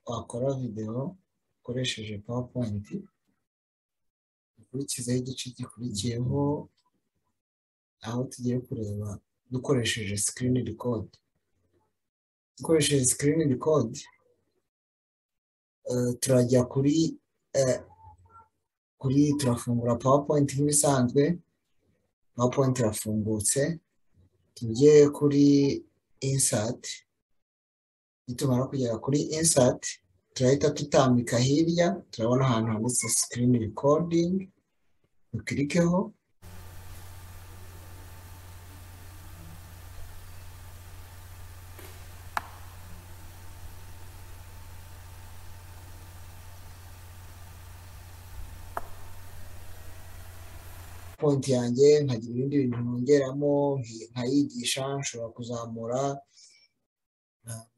wakora videwo ukoresheje powerpoint ukurikizeho igice gikurikiyeho aho tugiye kureba dukoresheje screen record dukoresheje screen record turajya kuri kuri turafungura powerpoint nk'ibisanzwe powerpoint irafungutse tujye kuri insert nitumara kugera kuri insert turahita tutambika hirya turabona ahantu handitse screen recording dukirikeho konti yanjye nkagira ibindi bintu nongeramo nkayigisha nshobora kuzamura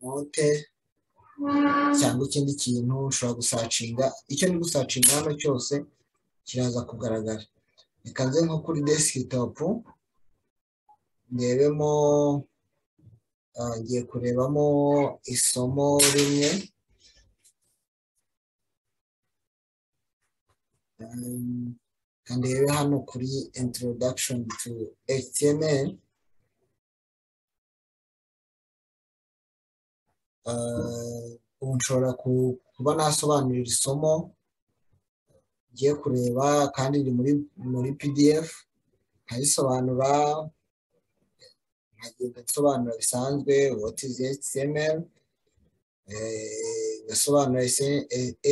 note cyangwa ikindi kintu ushobora gusacinga icyo ni gusacinga hano cyose kiraza kugaragara reka nze nko kuri desikitopu ndebemo ngiye kurebamo isomo rimwe kandi rero hano kuri introduction to html ubu nshobora kuba nasobanurira isomo ngiye kureba kandi riri muri pdf nkarisobanura nkagenda nsobanura bisanzwe what is html ngasobanura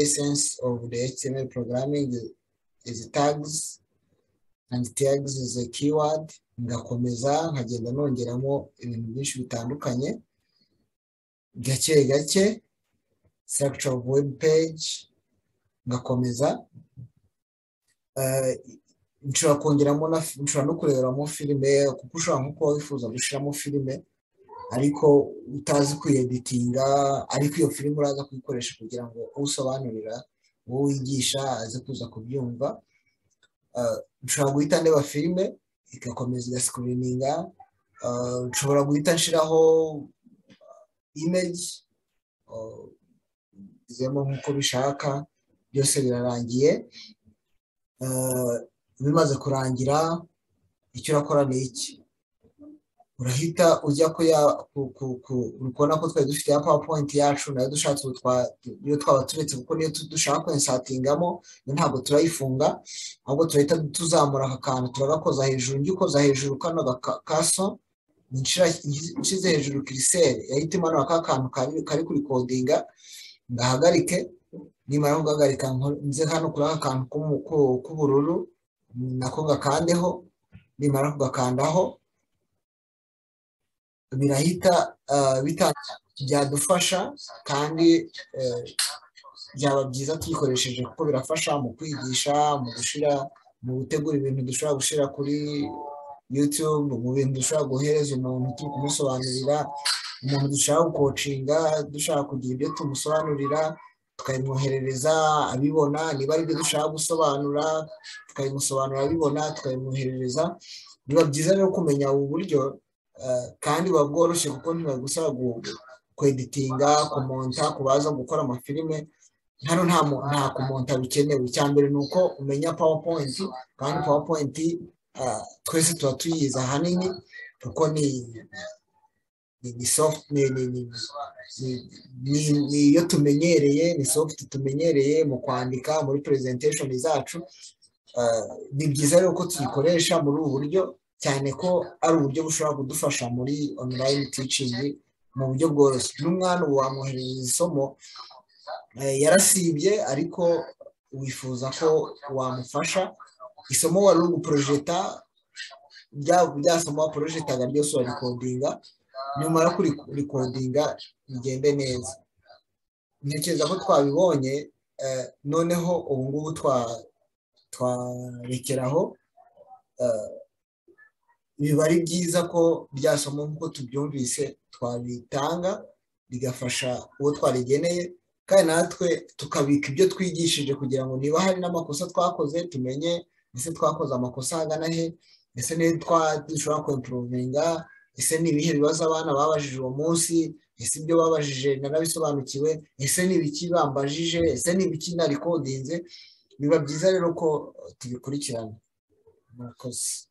essence of the html programming izi tags and tags is a keyword ngakomeza nkagenda nongeramo ibintu byinshi bitandukanye gake gake structure of web page ngakomeza nshobora kongeramo nshobora no kureberamo filime kuko ushobora nko kuba wifuza gushyiramo filime ariko utazi kwiyeditinga ariko iyo filime uraza kuyikoresha kugira ngo usobanurira uwo wigisha aze kuza kubyumva nshobora guhita ndeba filime igakomeza igasikuriniga nshobora guhita nshiraho imeji bizemo nk'uko bishaka byose birarangiye bimaze kurangira icyo urakora ni iki urahita ujya kubona ko twari dufite ya powerpoint yacu nayo dushatse iyo twaba turetse kuko niyo dushaka kwensatingamo ntabwo turayifunga ahubwo turahita tuzamura aka kantu turagakoza hejuru njye ukoza hejuru kano kaso nshyize hejuru kiriseri yahita imanura ka kantu kari kurikodinga ngahagarike nimara kugahagarika nze hano kuri aka kantu k'ubururu nako gakandeho nimara kugakandaho birahita byadufasha kandi byaba byiza tuyikoresheje kuko birafasha mu kwigisha mu gushyira mu gutegura ibintu dushobora gushyira kuri yutube mu bintu dushobora guhereza umuntu turi kumusobanurira umuntu dushaka gukocinga dushaka kugira ibyo tumusobanurira tukabimwoherereza abibona niba ari ibyo dushaka gusobanura tukabimusobanura abibona tukabimwoherereza biba byiza rero kumenya ubu buryo kandi buba bworoshye kuko ntibagusaba kweditinga kumonta kubaza gukora amafilime hano nta kumonta bikenewe icya mbere ni uko umenya powerpoint kandi powerpoint twese tuba tuyizi ahanini kuko ni ni iyo tumenyereye ni soft tumenyereye mu kwandika muri presentation zacu ni byiza rero ko tuyikoresha muri ubu buryo cyane ko ari uburyo bushobora kudufasha muri online teaching mu buryo bworoshye n'umwana ubu wamwoherereza isomo yarasibye ariko wifuza ko wamufasha isomo wari uri guporojeta bya somo waporojetaga ryose urarikodinga nyamara kurikodinga bigende neza ntekereza ko twabibonye noneho ubu ngubu twarekeraho biba ari byiza ko byasoma nk'uko tubyumvise twabitanga bigafasha uwo twarigeneye kandi natwe tukabika ibyo twigishije kugira ngo niba hari n'amakosa twakoze tumenye ese twakoze amakosa ahagana he ese niba dushobora kwempurovinga ese ni ibihe bibazo abana babajije uwo munsi ese ibyo babajije narabisobanukiwe ese ni ibiki bambajije ese ni ibiki narikodinze biba byiza rero ko tubikurikirana murakoze